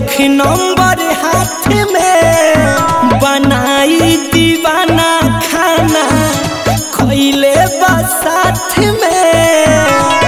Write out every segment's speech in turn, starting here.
देलख number हाथ में बनाई दीवाना खाना खैले बा साथ में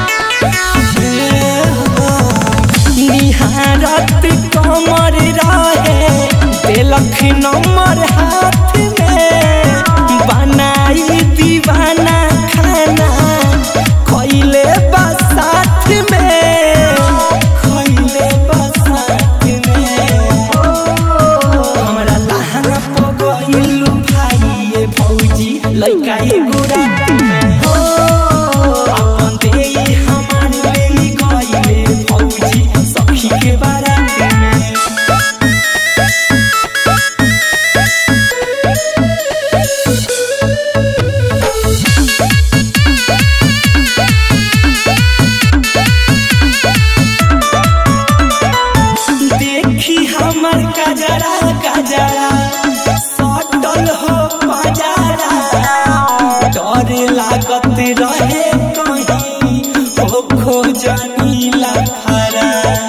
निहारत कमर रहे देलख नंबर हाथ में बनाई दीवाना खाना खैले बा साथ में खैले बा साथ में हमरा लहंगा पगइलू भाई भौजी लइका एगो रात में हो अपन देई हमार लेली गइले भौजी सखी के बारात में देखी हमर कजरा कजरा सटल हो पजारा डर लागत रहे कहीं हो खोजनी लखरा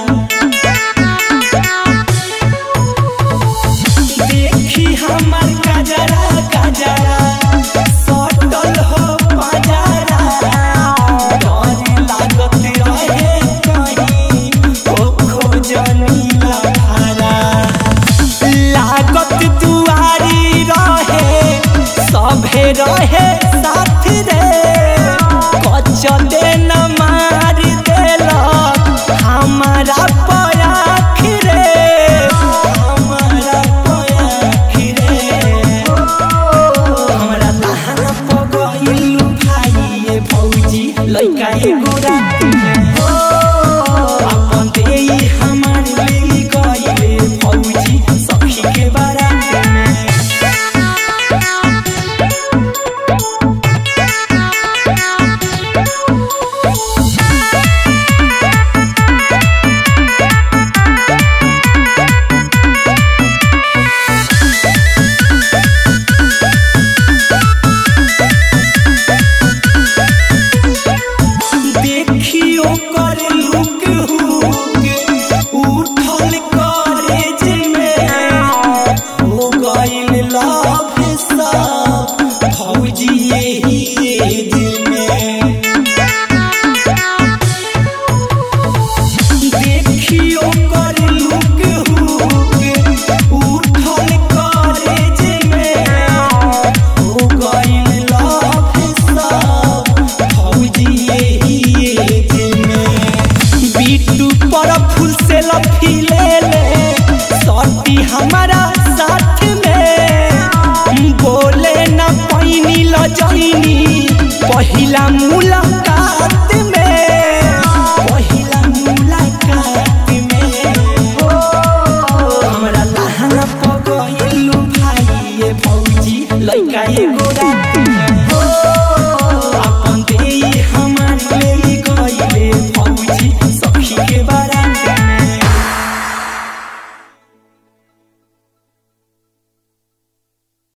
देखी हमर कजरा कजरा सटल हो पजारा डर लागत रहे कहीं हो खोजनी लखरा लागत दुआरी रहे सभे रहे साथ रे कचले न मार देलक हमारा पयाख रे हमारा पयाख रे हमरा लहंगा पगइलू भाई भौजी लइका एगो रात में हो अपन देई हमार लेली गइले भौजी सखी के बारात में देखियो कर लुक हुक उठल कॉलेज में हो गइल लव सब भौजी यही एज में देखियो कर लुक हुक उठल कॉलेज में हो गइल लव सब भौजी यही एज में बीटू पर फूल से लफी ले ले सटी हमारा साथ में बोले न पैनी ल जइनी पहिला मुलाकात